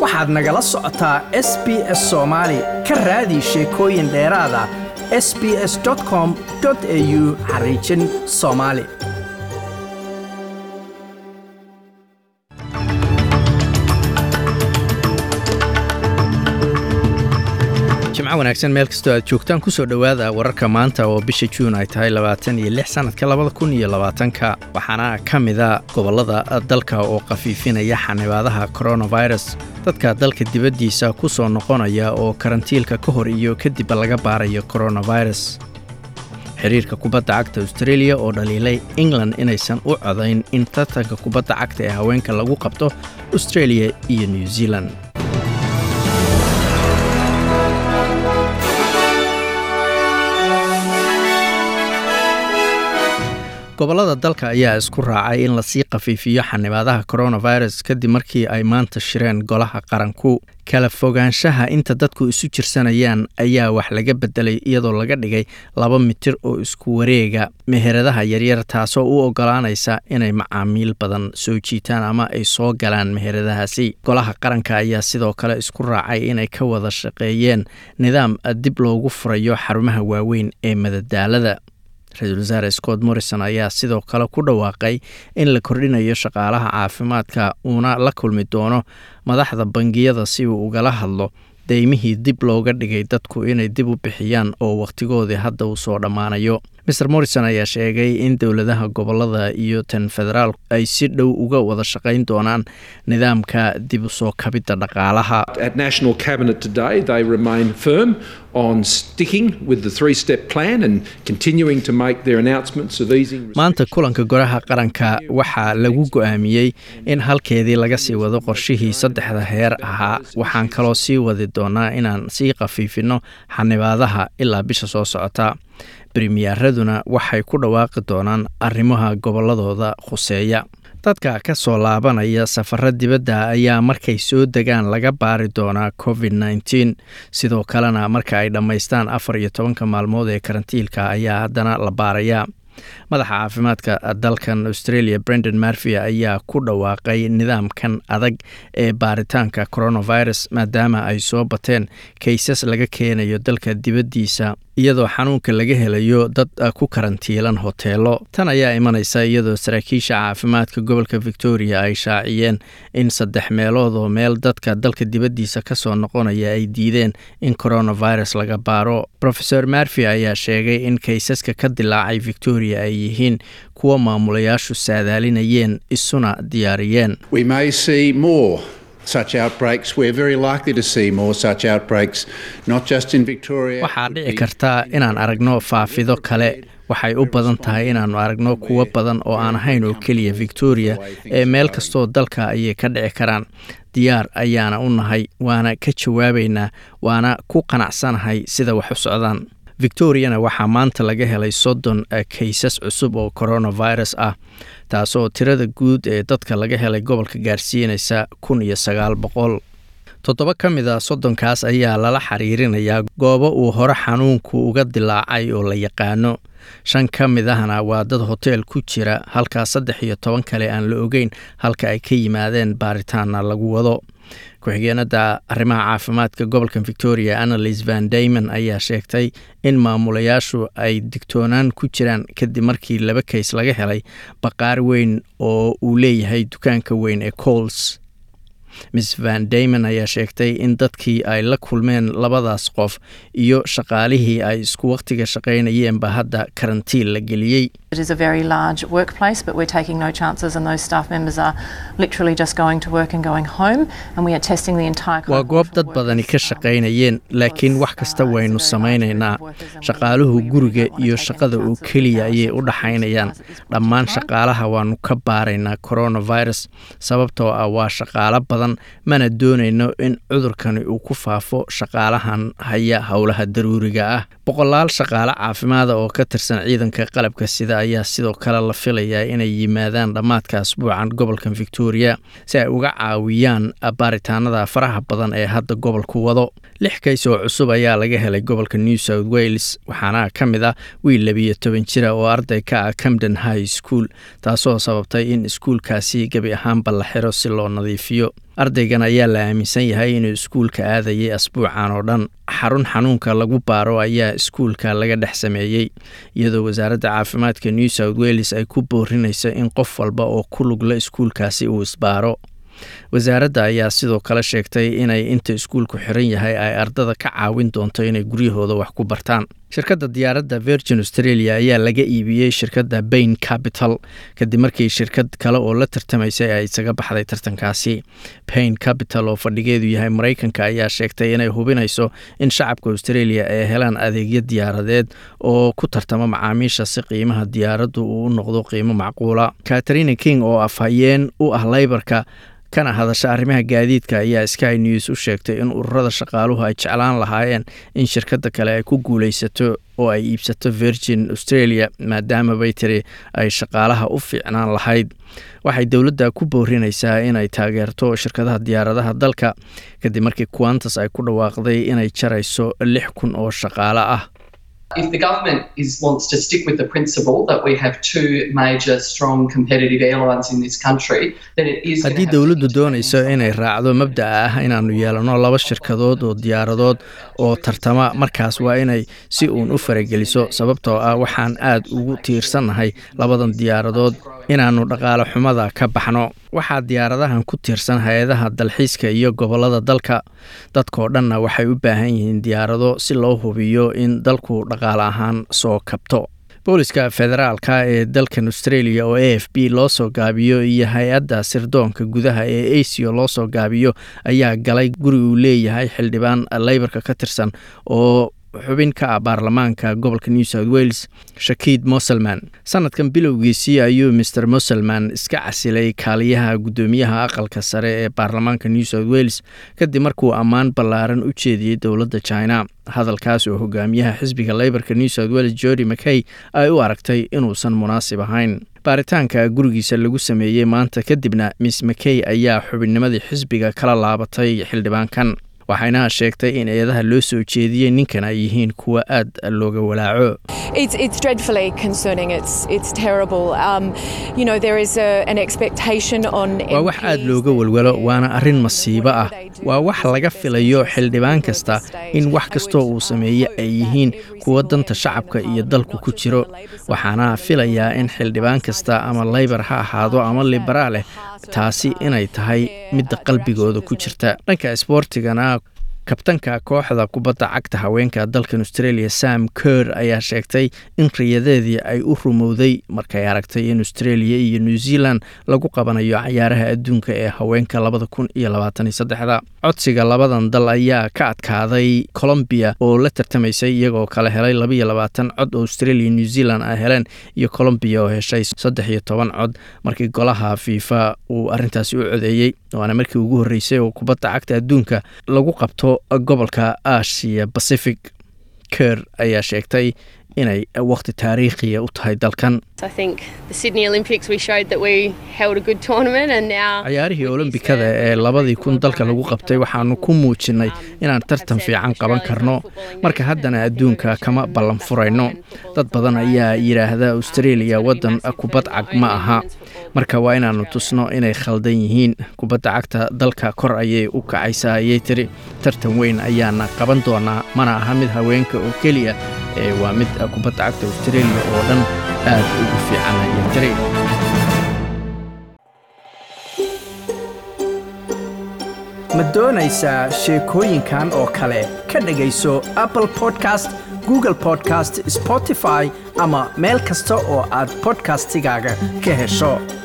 waxaad nagala socotaa s b s soomaali ka raadi sheekooyin dheeraada s b s com au xariijin soomaali jimco wanaagsan meel kastoo aad joogtaan kusoo dhowaada wararka maanta oo bisha juun ay tahay labaatan iyo lix sannadka labada kun iyo labaatanka waxaana ka mida gobollada dalka oo khafiifinaya xanibaadaha coronavirus dadka dalka dibaddiisa ku soo noqonaya oo karantiilka ka hor iyo kadib laga baarayo coronavirus xiriirka kubadda cagta australia oo dhaliilay england inaysan u codayn in tartanka kubadda cagta ee haweenka lagu qabto australia iyo new zealand gobollada dalka ayaa isku raacay in lasii khafiifiyo xanibaadaha coronavirus kadib markii ay maanta shireen golaha qaranku kala fogaanshaha inta dadku isu jirsanayaan ayaa wax laga bedelay iyadoo laga dhigay laba mitir oo isku wareega meheradaha yaryar taasoo u ogolaanaysa inay macaamiil badan soo jiitaan ama ay soo galaan meheradahaasi golaha qaranka ayaa sidoo kale isku raacay inay ka wada shaqeeyeen nidaam dib loogu furayo xarumaha waaweyn ee madadaalada ra-iisul wasaare scott morrison ayaa sidoo kale ku dhawaaqay in la kordhinayo shaqaalaha caafimaadka uuna la kulmi doono madaxda bangiyada si uu ugala hadlo deymihii dib looga dhigay dadku inay dib u bixiyaan oo wakhtigoodii hadda uu soo dhammaanayo mer morrison ayaa sheegay in dowladaha gobolada iyo tan federaal ay si dhow uga wada shaqayn doonaan nidaamka dib u soo kabidda dhaqaalaha maanta kulanka goraha qaranka waxaa lagu go-aamiyey in halkeedii laga sii wado qorshihii saddexda heer ahaa waxaan kaloo sii wadi doonaa inaan sii khafiifino xanibaadaha ilaa bisha soo socota bremiyaaraduna waxay ku dhawaaqi doonaan arrimaha gobolladooda khuseeya dadka ka soo laabanaya safaro dibadda ayaa markay soo degaan laga baari doonaa covid nneteen sidoo kalena marka ay dhammaystaan afar iyo tobanka maalmood ee karantiilka ayaa haddana la baarayaa madaxa caafimaadka dalkan australia brendan marfy ayaa ku dhawaaqay nidaamkan adag ee baaritaanka coronavirus maadaama ay soo bateen kaysas laga keenayo dalka dibaddiisa iyadoo xanuunka laga helayo dad ku karantiilan hoteelo tan ayaa imanaysa iyadoo saraakiisha caafimaadka gobolka victoria ay shaaciyeen in saddex meelood oo meel dadka dalka dibaddiisa ka soo noqonaya ay diideen in coronavirus laga baaro rofeor marfy ayaa sheegay in kaysaska ka dilaacay victoria ay yihiin kuwa maamulayaashu saadaalinayeen isuna diyaariyeen waxaa dhici karta inaan aragno faafido kale waxay u badan tahay inaannu aragno kuwo badan oo aan ahayn oo keliya victoria ee meel kastoo dalka ayay ka dhici karaan diyaar ayaana u nahay waana ka jawaabaynaa waana ku qanacsanahay sida wax u socdaan victoriana waxaa maanta laga helay soddon kaysas cusub oo coronavirus ah taasoo tirada guud ee dadka laga helay gobolka gaarsiinaysa kun iyo sagaal boqol toddoba ka mid a soddonkaas ayaa lala xiriirinayaa goobo uu hore xanuunku uga dilaacay oo la yaqaano shan ka mid ahna waa dad hoteel ku jira halkaa saddex iyo toban kale aan la ogeyn halka ay ka yimaadeen baaritaana lagu wado ku-xigeenada arrimaha caafimaadka gobolka victoria annalise van damon ayaa sheegtay in maamulayaashu ay digtoonaan ku jiraan kadib markii laba kays laga helay baqaar weyn oo uu leeyahay dukaanka weyn ee cols miss van damon ayaa sheegtay in dadkii ay la kulmeen labadaas qof iyo shaqaalihii ay isku wakhtiga shaqaynayeenba hadda karantiin la geliyey It is a very large workplace, but we're taking no chances, and those staff members are literally just going to work and going home, and we are testing the entire. waa goob dad badani ka shaqaynayeen laakiin wax kasta waynu samaynaynaa shaqaaluhu guriga iyo shaqada oo keliya ayay u dhaxaynayaan dhammaan shaqaalaha waanu ka baaraynaa coronavirus sababtoo ah waa shaqaalo badan mana doonayno in cudurkani uu ku faafo shaqaalahan haya howlaha daruuriga ah boqolaal shaqaale caafimaada oo ka tirsan ciidanka qalabka sida ayaa sidoo kale la filayaa inay yimaadaan dhammaadka asbuucan gobolka victoria si ay uga caawiyaan baaritaanada faraha badan ee hadda gobolku wado lix kays oo cusub ayaa laga helay gobolka new south wales waxaana ka mid ah wiil labiyo toban jira oo arday ka ah camden high school taasoo sababtay in iskuulkaasi gebi ahaanba la xiro si loo nadiifiyo ardaygan ayaa la aaminsan yahay inuu iskuulka aadayay asbuucan oo dhan xarun xanuunka lagu baaro ayaa iskuulka laga dhex sameeyey iyadoo wasaaradda caafimaadka new south wales ay ku boorinayso in qof walba oo ku lugla iskuulkaasi uu isbaaro wasaaradda ayaa sidoo kale sheegtay inay inta iskuulku xiran yahay ay ardada ka caawin doonto inay guryahooda wax ku bartaan shirkadda diyaaradda virgin australia ayaa laga iibiyey shirkadda bain capital kadib markii shirkad kale oo la tartamaysay ay isaga baxday tartankaasi bain capital oo fadhigeedu yahay maraykanka ayaa sheegtay inay hubinayso in shacabka australia ay helaan adeegyo diyaaradeed oo ku tartama macaamiisha si qiimaha diyaaraddu uu u noqdo qiimo macquula katarina king oo afhayeen u ah leybarka kana hadasha arrimaha gaadiidka ayaa sky news u sheegtay in ururada shaqaaluhu ay jeclaan lahaayeen in shirkadda kale ay ku guulaysato oo ay iibsato virgin australia maadaama bay tiri ay shaqaalaha u fiicnaan lahayd waxay dowladda ku boorinaysaa inay taageerto shirkadaha diyaaradaha dalka kadib markii quantas ay ku dhawaaqday inay jarayso lix kun oo shaqaale ah If the government is, wants to stick with the principle that we have two major strong competitive airlines in this country, then it is haddii dowladdu doonayso inay raacdo mabda'a ah inaannu yeelano laba shirkadood oo diyaaradood oo tartama markaas waa inay si uun u farageliso sababtoo ah waxaan aad ugu tiirsannahay labadan diyaaradood inaannu dhaqaale xumada ka baxno waxaa diyaaradahan ku tiirsan hay-adaha dalxiiska iyo gobollada dalka dadkoo dhanna waxay u baahan yihiin diyaarado si loo hubiyo in dalku dhaqaale ahaan soo kabto booliska federaalka ee dalkan australia oo a f b loo soo gaabiyo iyo hay-adda sirdoonka gudaha ee asio loo soo gaabiyo ayaa galay guri uu leeyahay xildhibaan leybarka ka tirsan oo xubin ka ah baarlamaanka gobolka new south wales shakiid moselman sanadkan bilowgiisii ayuu maer moselman iska casilay kaaliyaha guddoomiyaha aqalka sare ee baarlamaanka new south wales kadib markuu ammaan ballaaran u jeediyey dowladda china hadalkaas oo hogaamiyaha xisbiga leybarka new south wales jordi mckay ay u aragtay inuusan munaasib ahayn baaritaanka gurigiisa lagu sameeyey maanta kadibna miss mckay ayaa xubinnimadii xisbiga kala laabatay xildhibaankan waxayna sheegtay in eedaha loo soo jeediyey ninkan ay yihiin kuwa aad looga walaaco It's, it's dreadfully concerning. It's, it's terrible. Um, you know, there is a, an expectation on waa wax aad looga walwalo waana arrin masiibo ah waa wax laga filayo xildhibaan kasta in wax kastoo uu sameeye ay yihiin kuwa danta shacabka iyo dalku ku jiro waxaana filayaa in xildhibaan kasta ama leybar ha ahaado ama liberaaleh taasi inay tahay midda qalbigooda ku jirta dhanka isboortigana kabtanka kooxda kubadda cagta haweenka dalkan australia sam ker ayaa sheegtay in riyadeedii ay u rumowday markay aragtay in australia iyo new zealand lagu qabanayo cayaaraha adduunka ee haweenka labada kun iyo labaataniyo saddexda codsiga labadan dal ayaa ka adkaaday colombia oo la tartamaysay iyagoo kala helay labaiyo labaatan cod oo australia new zealand ay heleen iyo colombia oo heshay saddex iyo toban cod markii golaha fifa uu arintaasi u codeeyey waana markii ugu horreysay oo kubadda cagta adduunka lagu qabto gobolka asia pacific ker ayaa sheegtay inay waqti taariikhiya u tahay dalkan cayaarihii olombikada ee labadii kun dalka lagu qabtay waxaanu ku muujinnay inaan tartan fiican qaban karno marka haddana adduunka kama ballan furayno dad badan ayaa yidhaahda australia waddan kubad cag ma aha marka waa inaannu tusno inay khaldan yihiin kubadda cagta dalka kor ayay u kacaysaa ayay tiri tartan weyn ayaana qaban doonaa mana aha mid haweenka oo keliya ee waa mid kubadda cagta australia oo dhan aad ugu fiican ayay tiri ma doonaysaa sheekooyinkan oo kale ka dhegayso apple podcast google podcast spotify ama meel kasta oo aad bodkastigaaga ka hesho